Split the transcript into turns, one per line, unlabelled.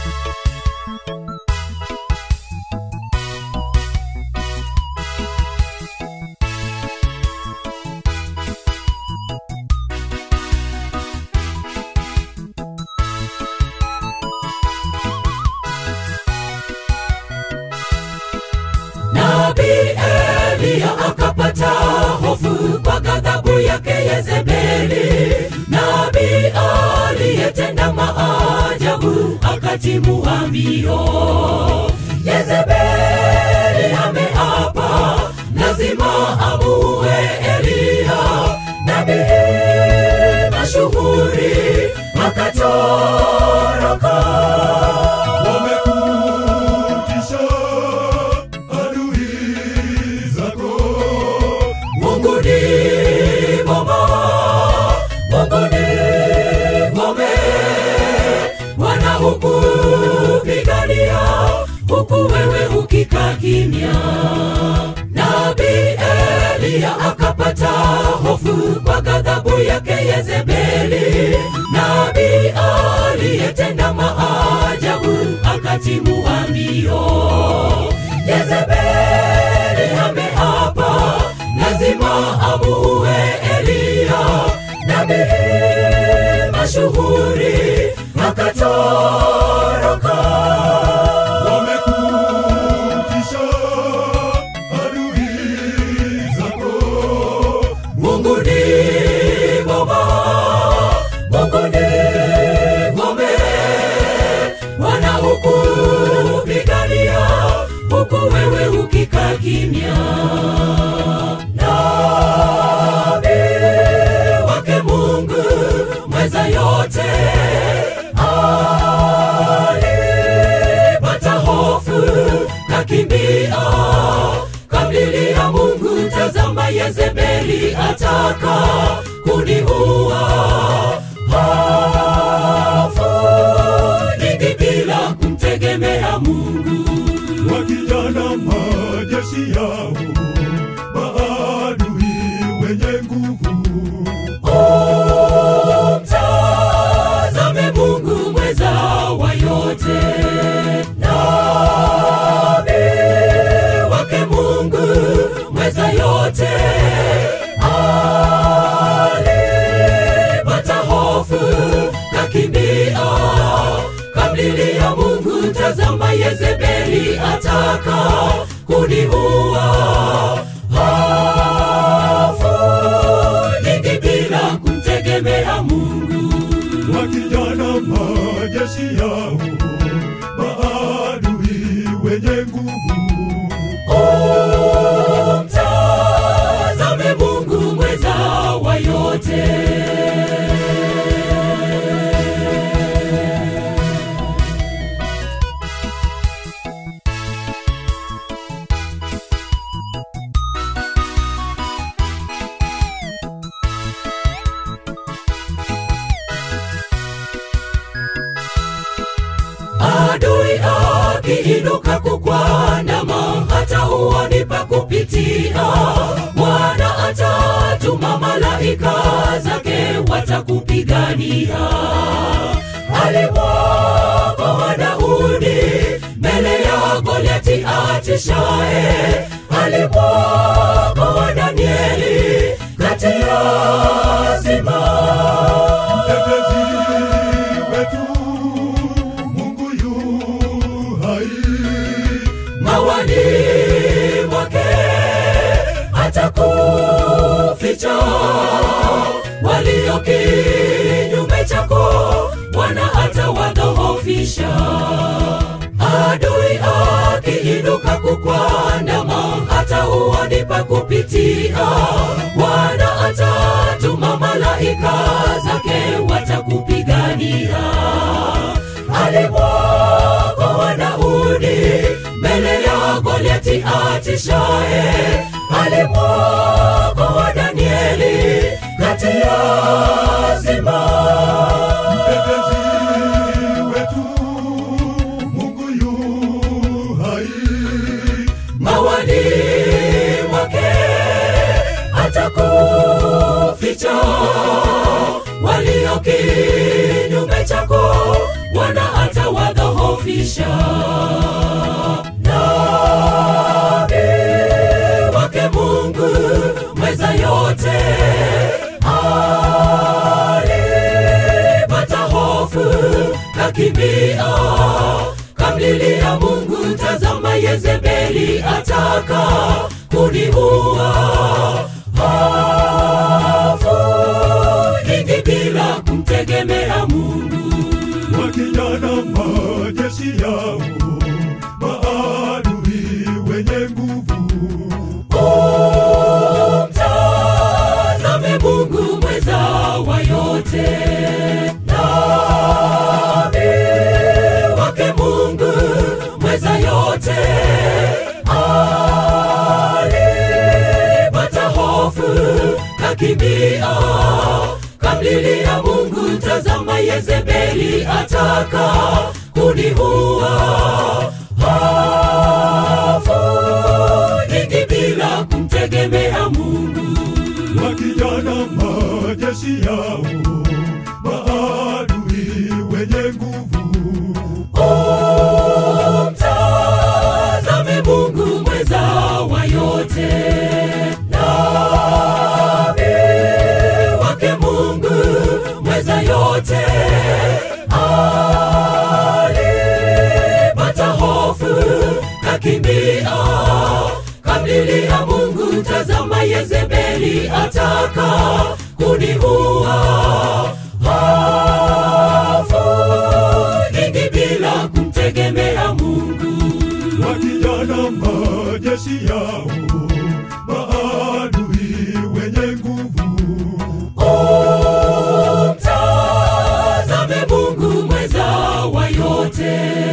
Nabii Eliya akapata hofu kwa ghadhabu yake Yezebeli, nabii aliyetenda maajabu akatimua mbio. Yezebeli ameapa, lazima amuue Eliya, nabii mashuhuri akatoroka.
wamekutisha adui zako
Mungu ni mwema, Mungu ni ngome, wanahukupigania huku wewe ukikaa kimya. Nabii Eliya akapata hofu kwa ghadhabu yake Yezebeli, nabii aliyetenda maajabu akatimua mbio. Yezebeli ameapa, lazima amuue Eliya, nabii mashuhuri akatoroka.
wamekutisha adui zako
Mungu ni mwema, Mungu ni ngome, wanahukupigania huku wewe ukikaa kimya. Nabii wake Mungu mweza yote alipata hofu kakimbia kamlilia Mungu, tazama Yezebeli ataka kuniua. Hofu nyingi bila kumtegemea Mungu.
wakijana majeshi yao maadui wenye nguvu
Umtazame Mungu mweza wa yote, nabii wake Mungu mweza yote alipata hofu kakimbia, kamlilia Mungu, tazama Yezebeli ataka kuniua. Hofu nyingi bila kumtegemea Mungu.
wakijana majeshi yao maadui wenye nguvu
Umtazame Mungu mweza wa yote. Adui akiinuka kukwandama, hata huoni pa kupitia. Bwana atatuma malaika zake watakupigania. Alimwokoa Daudi mbele ya Goliati atishaye, alimwokoa Danieli kati ya simba
mtetezi wetu Mungu yu hai
mawani mwake atakuficha walio kinyume chako bwana atawadhoofisha adui akiinuka kukwandama hata huoni pa kupitia bwana atatuma malaika zake watakupigania alimwokoa Daudi mbele ya Goliati atishaye, alimwokoa Danieli kati ya simba.
mtetezi wetu Mungu yu hai
Mawani mwake atakuficha walio kinyume chako, Bwana atawadhoofisha kumsafisha nabii wake Mungu mweza yote alipata hofu kakimbia kamlilia Mungu, tazama Yezebeli ataka kuniua. Hofu nyingi bila kumtegemea Mungu.
wakijana majeshi yao maadui wenye nguvu
Umtazame Mungu mweza wa yote, nabii wake Mungu mweza yote alipata hofu kakimbia kamlilia Mungu, tazama Yezebeli ataka kuniua. Hofu nyingi bila kumtegemea Mungu.
wakijana majeshi yao maadui wenye nguvu
Umtazame Mungu mweza wa yote, nabii wake Mungu mweza yote alipata hofu kakimbia kamlilia Mungu, tazama Yezebeli ataka kuniua. Hofu nyingi bila kumtegemea Mungu.
wakijana majeshi yao maadui wenye nguvu
Umtazame Mungu mweza wa yote,